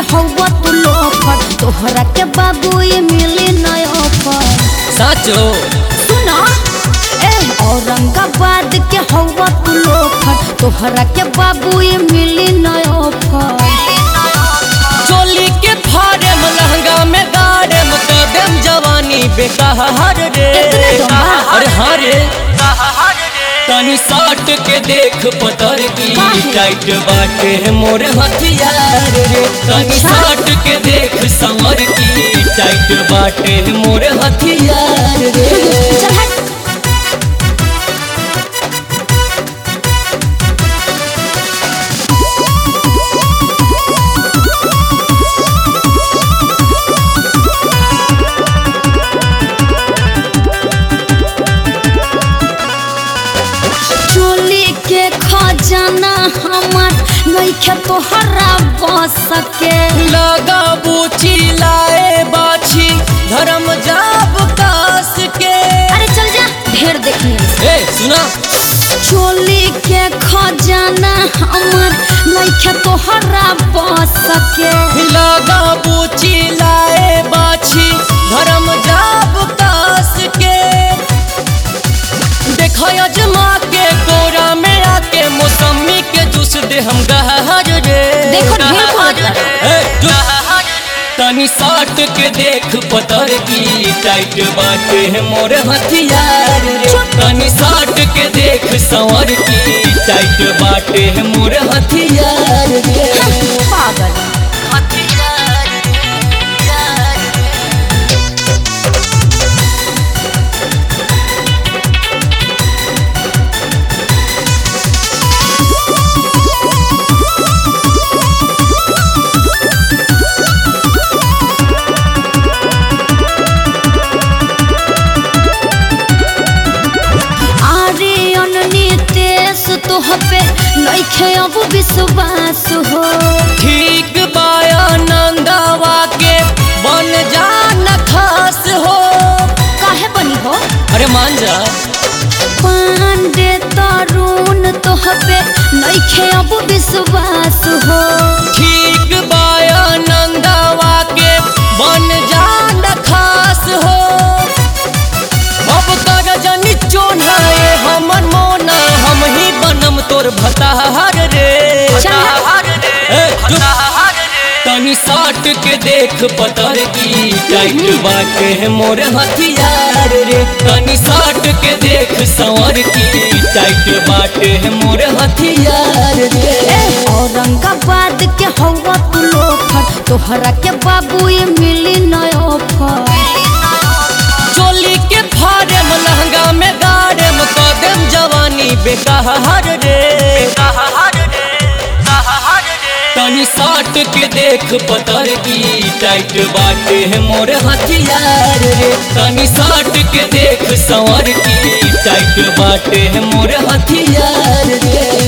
हवा तू लोफर तोहरा के बाबू ये मिली नय ऑफर साचो सुना ए औरंगाबाद के हवा तू लोफर तोहरा के बाबू ये मिली नय ऑफर चोली के फाड़ेम लहंगा में गाड़ेम कदम जवानी बेकार रे इतने दम्भा? अरे हाँ रे तनी साट के देख पतर की काहे? टाइट बाटे है मोर हथियार रे तनी अच्छा। साट के देख समर की टाइट बाटे है मोर हथियार रे चल हट चोली के खजाना हमार नइखे तोहरा बस सके लगा बूची लाए बाछी धर्म जाब कास के अरे चल जा ढेर देखने ए सुना चोली के खजाना हमार नइखे तोहरा बस सके लगा बूची लाए बाछी धर्म जाब कास के देखो अजमा के कोरा में आके मौसमी के जूस दे हम गहर रे देखो ढेर बोलत बा। ए, चुप। तनी साट के देख पतर की टाइट बाटे है मोर हथियार रे चुप। तनी साट के देख संवर की टाइट बाटे है मोर हथियार रे पागल हथियार रे, यार रे। अरे अननी तेस तोहपे नइखे अब विश्वास हो ठीक बाया नंदावा के बन जान खास हो काहे बनी हो अरे मान जा पांडे तरुण तोहपे नइखे अब विश्वास हो ठीक बाया नंदावा के बन जान खास हो अब कर जनी चोनाए हमर मोना हम ही बनम तोर भताहार रे चल। ए, चुप। तनी साट के देख पतर की टाइट बाटे है मोर हथियार रे तनी साट के देख संवर की टाइट बाटे है मोर हथियार रे ए औरंगाबाद के हवा तू लोफर तोहरा के बाबू ये मिली नय ऑफर चोली के फाड़ेम लहंगा में गाड़ेम कदम जवानी बेकार रे तनी साट के देख पतर की टाइट बाटे है मोर हथियार रे तनी साट के देख संवर की टाइट बाटे है मोर हथियार रे